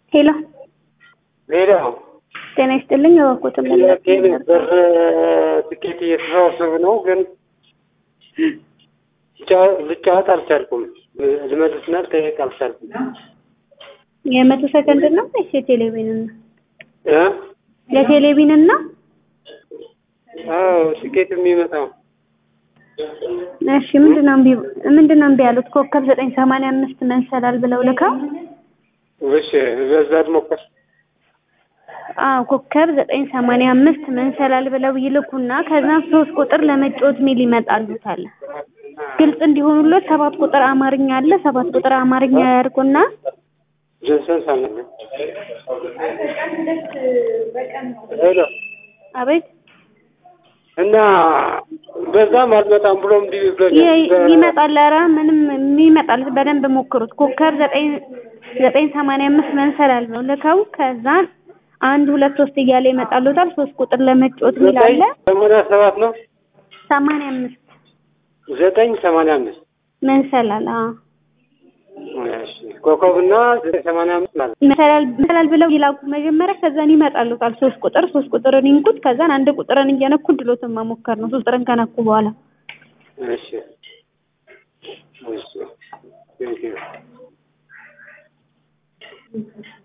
ሄሎ ሄሎ ጤና ይስጥልኝ። እባክዎትን ጥያቄ ነበር። ትኬት እየተሰባሰቡ ነው፣ ግን ልጫወት አልቻልኩም። ልመልስና ልጠይቅ አልቻልኩም። የመቶ ሰከንድ ነው ወይስ የቴሌቪዥን ነው? እ ለቴሌቪዥን ነው? አዎ ትኬት የሚመጣው እሺ ምንድነው እምቢ ምንድነው እምቢ ያሉት? ኮከብ ዘጠኝ ሰማንያ አምስት መንሰላል ብለው ልከው እሺ፣ በዛ ልሞክር። አዎ ኮከብ ዘጠኝ ሰማንያ አምስት መንሰላል ብለው ይልኩና ከዛም ሶስት ቁጥር ለመጫወት ሚል ይመጣሉታል። ግልጽ እንዲሆኑለት ሰባት ቁጥር አማርኛ አለ። ሰባት ቁጥር አማርኛ ያርጉና ጆንሰን ሳምንት ሄሎ አቤት እና በዛም አልመጣም ብሎ እንዲህ ብሎኛል። ይመጣል። ኧረ ምንም ይመጣል። በደንብ ሞክሩት። ኮከብ ዘጠኝ ዘጠኝ ሰማንያ አምስት መንሰላል ነው ልከው ከዛ አንድ ሁለት ሶስት እያለ ይመጣሉታል። ሶስት ቁጥር ለመጫወት ሚል አለ። ሰማንያ ሰባት ነው ሰማንያ አምስት ዘጠኝ ሰማንያ አምስት መንሰላል አዎ እሺ ኮከብና ዘጠኝ ሰማንያ አምስት ማለት መሰላል መሰላል ብለው ይላኩ መጀመሪያ። ከዛን ይመጣሉታል ሶስት ቁጥር ሶስት ቁጥርን ይንኩት። ከዛን አንድ ቁጥርን እየነኩ ድሎትን መሞከር ነው። ሶስት ቁጥርን ከነኩ በኋላ እሺ እሺ ቴንኪው